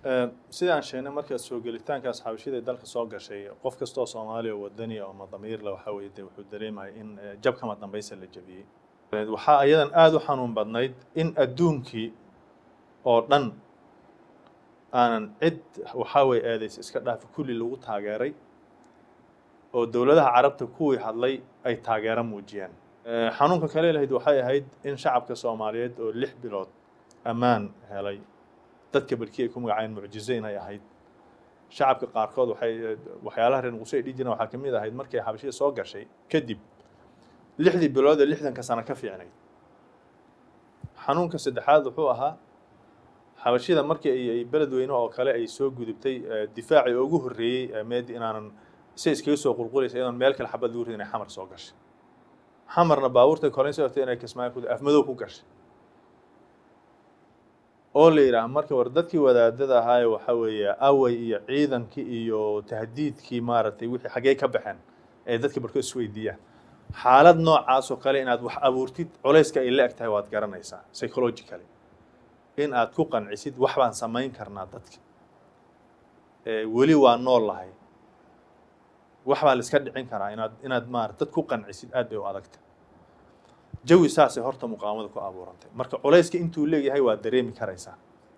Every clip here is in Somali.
sida aan sheegnay marka soo gelitaankaas xabashida ay dalka soo gashay qof kastoo soomaaliya oo wadani oo madamiirle waxaa weeye dee wuxuu dareemaya in jabkama dambaysa la jabiyey waxaa ayadan aada u xanuun badnayd in adduunkii oo dhan aanan cid waxaa weye eedaysa iska dhaafi kulli lagu taageeray oo dowladaha carabta kuwii hadlay ay taageero muujiyeen xanuunka kale lahayd waxay ahayd in shacabka soomaaliyeed oo lix bilood ammaan helay dadka barkii ay ku magacayeen mucjizo inay ahayd shacabka qaarkood waxay waxyaalaha reer muqdisho ay dhihi jireen waxaa ka mid ahayd markay xabashida soo gashay kadib lixdii bilood ee lixdanka sano ka fiicnayd xanuunka saddexaad wuxuu ahaa xabashida markii ay beledweyne oo kale ay soo gudubtay difaacii ugu horreeyey meedi inaanan si iskaga soo qulqulaysa iyadoon meel kale xabad lagu ridin inay xamar soo gashay xamarna baabuurtay koleyn soo hortay inay kismaayo ku afmadow ku gashay oo la yidhaah marka war dadkii wadaadada ahaaye waxa weeye away iyo ciidankii iyo tahdiidkii maaragtay wixii xaggee ka baxeen ee dadka barkood isweydiiyaan xaalad noocaas oo kale inaad wax abuurtid culayska ay la eg tahay waad garanaysaa psychologically in aad ku qancisid wax baan samayn karnaa dadka weli waa nool lahay wax baa la iska dhicin karaa inaad inaad maarata dad ku qancisid aad bay u adagta jawi saasay horta muqaawamada ku abuurantay marka culayska intuu leeyahay waa dareemi karaysaa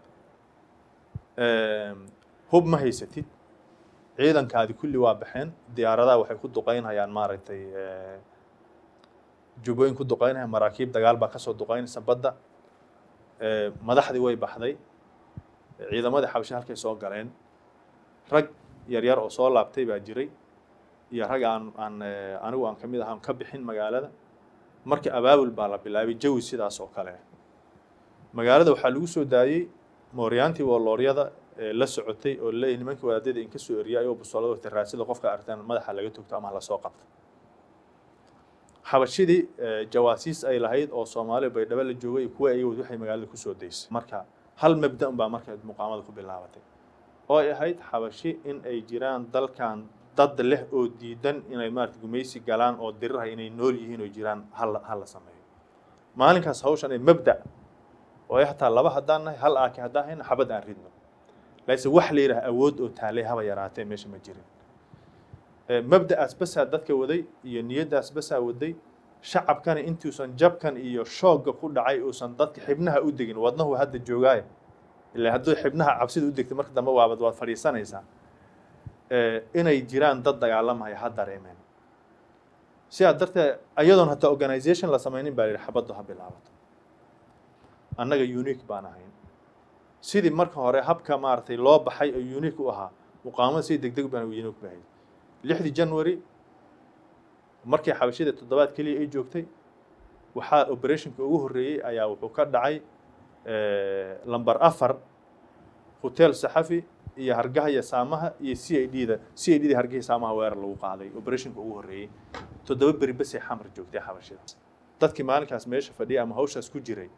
hub ma haysatid ciidankaadi kulli waa baxeen diyaaradaha waxay ku duqeynayaan maaragtay jubooyin ku duqeynaya maraakiib dagaal baa kasoo duqeynaysa badda madaxdii way baxday ciidamadii xabashe halkay soo galeen rag yaryar oo soo laabtay baa jiray iyo rag aan aan anigu aan kamid ahaan ka bixin magaalada marka abaabul baa la bilaabay jawi sidaas oo kale magaalada waxaa lagu soo daayey mooryaantii woolooryada la socotay oo leeyahy nimankii wadaadada in ka soo eriyay ayoo busolada wata raasida qofka aragtaan madaxa laga togto ama lasoo qabto xabashidii jawaasiis ay lahayd oo soomaaliya baydhabo la joogay iyo kuwa ayagood waxay magaalada kusoo daysay marka hal mabda un baa marka muqaamada ku bilaabatay oo ay ahayd xabashi in ay jiraan dalkan dad leh oo diidan inay maarata gumaysi galaan oo diriraha inay nool yihiin oo jiraan hal hala sameeyo maalinkaas hawshan ee mabda oo ay hataa laba haddaan nahay hal aaki haddaan hayna xabad aan ridno laakiin wax la yidhaha awood oo taalay haba yaraatee meesha ma jirin mabda'aas basaa dadka waday iyo niyaddaas basaa waday shacabkana intuusan jabkan iyo shoogga ku dhacay uusan dadka xibnaha u degin wadnahu hadda joogaaye ilaa hadduu xibnaha cabsida u degtay marka dambe waabad waad fadhiisanaysaa inay jiraan dad dagaalamaya ha dareemeen sidaa darteed ayadoon hataa organisation la samaynin baa yidhi xabaddu ha bilaabato annaga unique baan ahayn sidii marka hore habka maaragtay loo baxay oo unique u ahaa muqaamada sidii deg deg baan unique bahayd lixdii january markii xabashida toddobaad keliya ay joogtay waxaa operationka ugu horreeyey ayaa wuxuu ka dhacay lamber afar hotel saxafi iyo hargaha iyo saamaha iyo c i d da c i d da hargaha saamaha weerar lagu qaaday operationka ugu horreeyey toddoba beri basay xamar joogtay xabashida dadkii maalinkaas meesha fadhiyay ama hawshaas ku jiray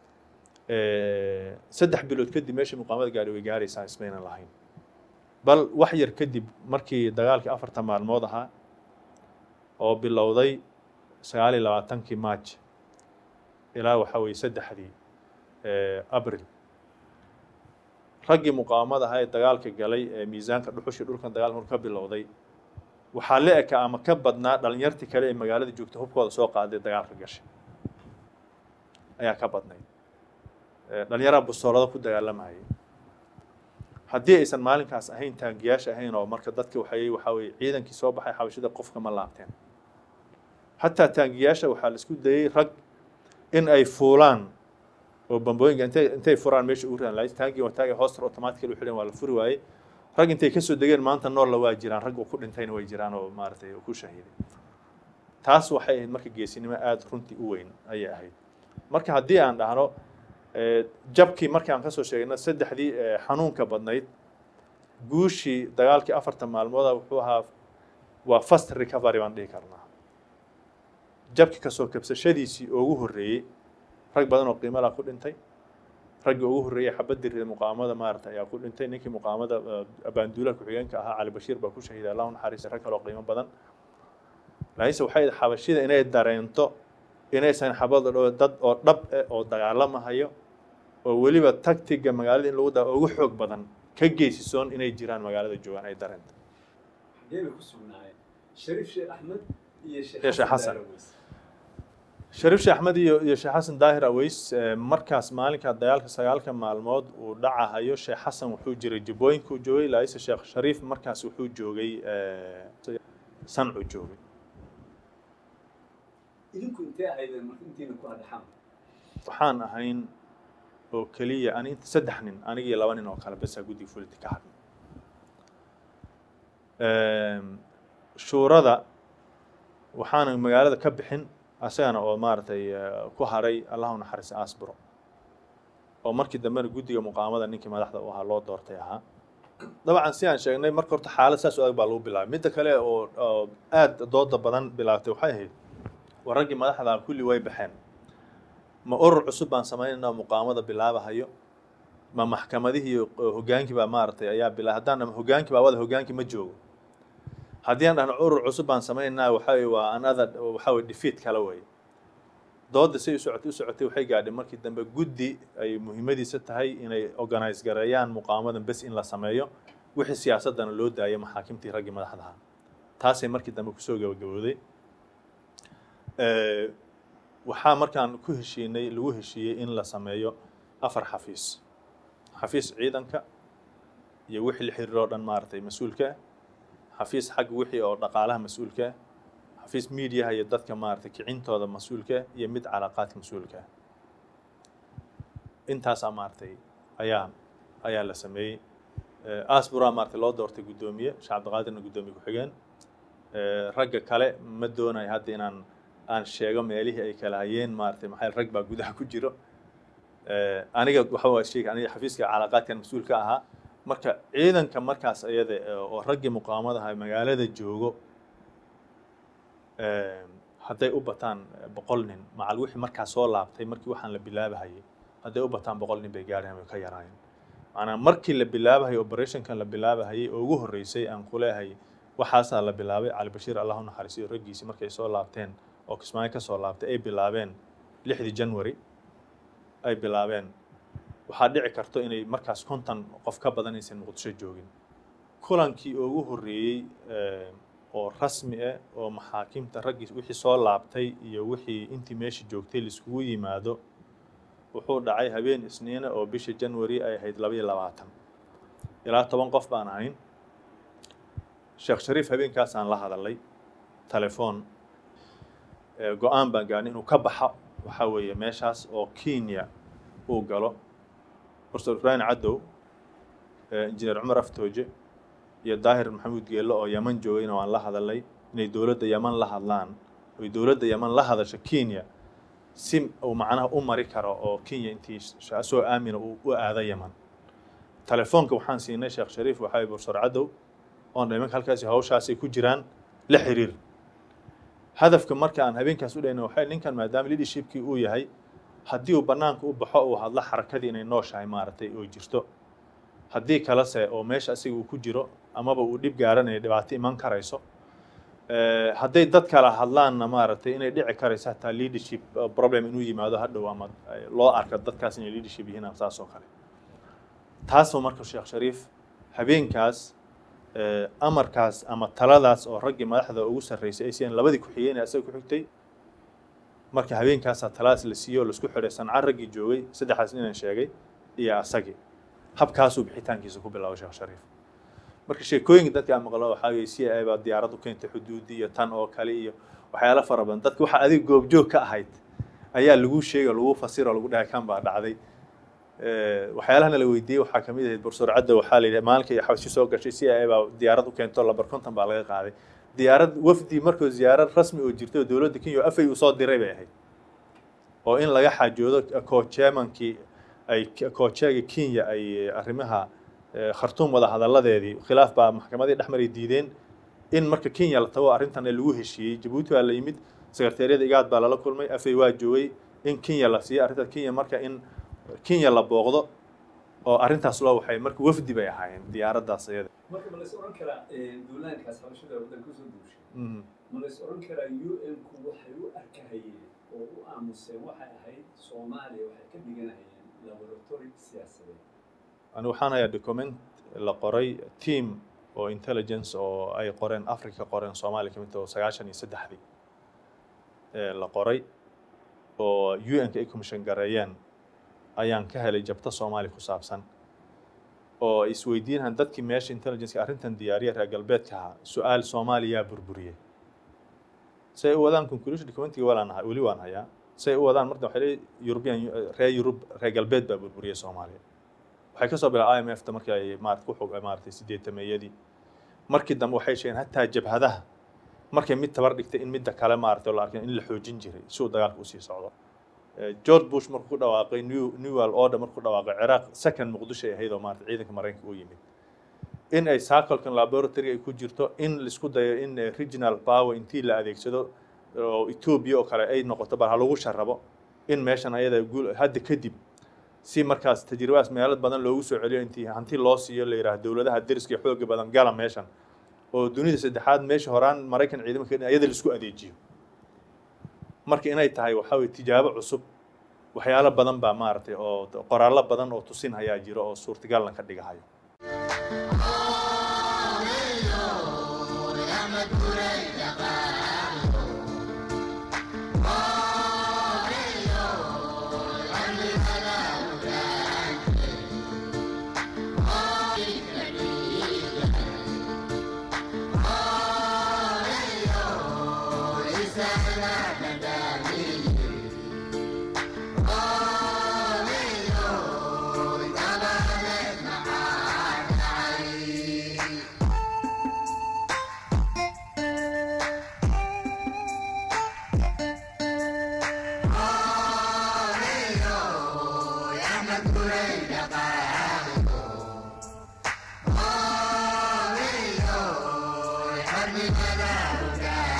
saddex bilood kadib meesha muqaamada gaari way gaaraysaa ismaynan lahayn bal wax yar kadib markii dagaalkii afartan maalmood ahaa oo bilowday sagaal iyo labaatankii march ilaa waxaa weeye saddexdii abril raggii muqaawamada ahaa ee dagaalka galay ee miisaanka dhuxushii dhulkan dagaalka markuu ka bilowday waxaa la eka ama ka badnaa dhalinyartii kale ee magaalada joogta hubkooda soo qaaday dagaalka gashay ayaa ka badnayd dhalinyaraha bustoolada ku dagaalamayay haddii aysan maalinkaas ahayn taangiyaasha ahayn oo marka dadka waxay waxaa weye ciidankii soo baxay xabashida qofka ma laabteen hataa taangiyaasha waxaa la isku dayey rag in ay fuulaan oo bambooyinka intay intay furaan meesha ugu ridaan laakiin taangii waa taagi hooster automatically u xidhan waa la furi waayey rag intay kasoo degeen maanta nool la waa jiraan rag uu ku dhintayna way jiraan oo maaragtay ku shahiiday taas waxay ahayd marka geesinimo aada runtii u weyn ayay ahayd marka haddii aan dhahno jabkii markii aan kasoo sheegayna saddexdii xanuunka badnayd guushii dagaalkii afartan maalmooda wuxuu ahaa waa fast recovery baan dhihi karnaa jabkii kasoo kabsashadiisii ugu horreeyey rag badan oo qiimalaa ku dhintay raggii ugu horreeyey xabadii rida muqaamada maarata ayaa ku dhintay ninkii muqaamada abaanduulaha ku-xigeenka ahaa cali bashiir baa ku shahiiday allahu naxariista rag kaloo qiimo badan laakiinse waxay xabashida inay dareento inaysan xabada dho dad oo dhab eh oo dagaalamahayo oo weliba tactiga magaalada in lagu daa ugu xoog badan ka geysisoon inay jiraan magaalada joogaan ay dareenta xagee bay ku sugnaayeen shariif sheekh axmed iyo sheekh Iyo Sheekh xasan Xasan. daaraweys shariif sheekh axmed iyo iyo sheekh xasan daahir aweys eh, markaas maalinka dagaalka sagaalka maalmood uu dhacahayo sheekh xasan wuxuu jiray jubooyinkuu joogay laise sheekh shariif markaas wuxuu joogay eh, sancuu joogay idinku intee ahaydeen marka intiina ku hadhaxaan waxaan ahayn oo keliya ani inta saddex nin anigii laba nin oo kale besaa guddiga fulinta ka hadlay shuurada waxaana magaalada ka bixin asagana oo maaragtay eh, ku haray allahu naxariis asbro oo markii dambena guddiga muqaamada ninkii madaxda u ahaa loo doortay ahaa dabcan si aan sheegnay marka horta xaalad saas u adag baa lagu bilaabay midda kale oo oo aad dooda badan bilaabtay waxay ahayd war raggii madaxda ah kulli way baxeen ma urur cusub baan samaynaynaa muqaamada bilaabahayo ma maxkamadihii iyo hogaankii baa maaragtay ayaa bilaa haddaan dhahno hogaankii baa wada hogaankii ma joogo haddii aan dhahno urur cusub baan samaynaynaa waxa weye waa another waxa weye defeat kale weeye dooda say u socotay u socotay waxay gaadhay markii dambe guddi ay muhiimadiisa tahay inay organize gareeyaan muqaamadan bes in la sameeyo wixii siyaasadana loo daayay maxaakimtii raggii madaxda ahaa taasay markii dambe kusoo gabagabowday Eh, waxaa markaan ku heshiinay lagu heshiiyey in la sameeyo afar xafiis xafiis ciidanka iyo wixii la xiriiro o dhan maaragtay mas-uulka ah xafiis xagga wixii oo dhaqaalaha mas-uulka ah xafiis miidiyaha iyo dadka maaragtay kicintooda mas-uulka ah iyo mid calaaqaadka mas-uulka ah intaasaa maaragtay ayaa ayaa la sameeyey Eh, asbura maaragtay loo doortay guddoomiye sheekh cabdiqaadirna guddoomiye ku-xigeen Eh, ragga kale ma doonayo hadda inaan aan sheego meelihii ay kala hayeen maaragtay maxay rag baa gudaha ku jiro Eh, aniga waxa waa sheegay aniga xafiiska calaaqaadkan mas-uul ka ahaa marka ciidanka markaas ayada eh, oo raggii muqaamadaha magaalada joogo eh, hadday u bataan eh, boqol nin macal wixii markaas soo laabtay markii waxaan la bilaabahayay hadday u bataan boqol nin bay gaareen way ka yaraayeen maanaa markii la bilaabahayay operationkan la bilaabahayay oo ugu horreysay aan ku leehay waxaasaa la bilaabay cali bashiir allahu naxariisiyo raggiisii markay soo laabteen oo kismaayo ka soo laabtay ay bilaabeen lixdii january ay bilaabeen waxaa dhici karto inay markaas konton qof ka badan aysan muqdisho joogin kulankii ugu horreeyey eh, oo rasmi ah oo maxaakimta raggii wixii soo laabtay iyo wixii intii meesha joogtay laiskugu yimaado wuxuu dhacay habeen isniina oo bisha january ay ahayd laba iyo labaatan ilaa toban qof baan ahayn sheekh shariif habeenkaasaan la hadalay telefoon Eh, go-aan baan gaarnay inuu ka baxa waxaa weeye meeshaas oo kenya uu galo professor ibrahim cadow eh, injineer cumar aftooje iyo daahir maxamuud geello oo yaman joogayna waan la hadalay inay dowladda yaman la hadlaan oy dowladda yaman la hadasho kenya si uu macnaha u mari karo oo kenya intii sh- soo aamina uu u aado yaman telefoonka waxaan siinay sheekh shariif waxaa professor cadow oon imanka halkaasi hawshaasay ku jiraan la xiriir hadafka marka aan habeenkaas u dhayna waxay ninkan maadaama leadershipkii uu yahay haddii uu bannaanka u baxo uu hadlo xarakadii inay nooshahay maaragtay oo jirto haddii kalese oo meesha asiga uu ku jiro amaba uu dhib gaaranayo dhibaato iman karayso Eh, hadday dad kala hadlaanna maaragtay inay dhici karayso hataa leadership eh, problem inuu yimaado hadhow ama eh, loo arko dadkaas inay leadership yihiin ama saas oo kale taasoo marka sheekh shariif habeenkaas eh, amarkaas ama taladaas oo raggii madaxda ugu sarreysay ay siiyeen labadii ku-xigeen ee asaga ku xigtay marka habeenkaasaa taladaas la siiyey oo laisku xidhay sanca raggii joogay saddexdaas ninaan sheegay iyo asagii habkaasuu bixitaankiisa ku bilaabay sheekh shariif marka sheekooyinka dadka aan maqlo waxaa weye c i baa diyaarad u keentay xuduudi iyo tan oo kale iyo waxyaalo fara badan dadka waxa adiga goobjoog ka ahayd ayaa lagu sheegay oo lagu fasiro oo lagu dhahay kan baa dhacday Eh, waxyaalahana la weydiiyey waxaa kamid ahayd professor cadda waxaa la yidhi maalinka iyo xabsi soo gashay c i baa diyaarad u keento lambar konton baa laga qaaday diyaarad wafdi markuu ziyaarad rasmi oo jirtay oo dowladda kenya oo afay uu soo diray bay ahayd oo in laga xaajoodo koojeemankii ay koojeega kenya ay arrimaha eh, khartuum wada hadalladeedii khilaaf baa maxkamadii dhexmaray diideen in marka kenya la tago arrintan lagu heshiiyey jabuuti baa la yimid sekretariyada igaad baa lala kulmay afay waa joogay in kenya la siiyey arrinta kenya marka in kenya la booqdo oo arrintaas loo waxay marka wafdi bay ahaayeen diyaaraddaas iyada marka ma lays oran karaa duulaankaas habashada waddan kasoo duushay Mhm. ma lays oran karaa u n ku waxay u arkahayeen oo u aamuseen waxay ahayd soomaaliya waxay ka dhiganahayeen laboratory siyaasadeed ani waxaan hayaa document la qoray team oo intelligence oo ay qoreen africa qoreen soomaaliya ka mid oo sagaashan iyo saddexdii la qoray oo u n ka ay commission gareeyeen ayaan ka helay jabta soomaaliya ku saabsan oo isweydiinahan dadkii meesha intelligenceka arrintan diyaariya reer galbeedka ahaa su-aal soomaaliyaa burburiyey say u wadaan conclusion documentiga walaan ahay weli waan hayaa say u wadaan marka waxay leeyihin european reer yurub reer galbeed baa burburiyey soomaaliya waxay kasoo bilaa i m f ta markii ay maarata ku xog maaratay sideetameeyadii markii dambe waxay sheegeen hataa jabhadaha markay mid tabar dhigtay in midda kale maarata la arkay in la xoojin jiray si uu dagaalka usii socdo george bush markuu ku dhawaaqay new newal order markuu ku dhawaaqay ciraaq second muqdisho ay ahayd oo maarata ciidanka maraykanka u yimid in ay circlekan laboratory ay ku jirto in laisku dayo in regional power intii la adeegsado oo ethiopia oo kale ay noqoto bal ha lagu sharabo in meeshan ayada guul hadda kadib si markaas tajribadas meelo badan loogu soo celiyo intii hanti loo siiyo la yidhaha dowladaha deriska iyo xooga badan gala meeshan oo dunida saddexaad meesha horaan maraykan ciidamanka ayada laisku adeejiyo marka inay tahay waxaa weye tijaabo cusub waxyaalo badan baa maaragtay oo qoraallo badan oo tusin hayaa jiro oo suurtagalna ka dhigahayo Happy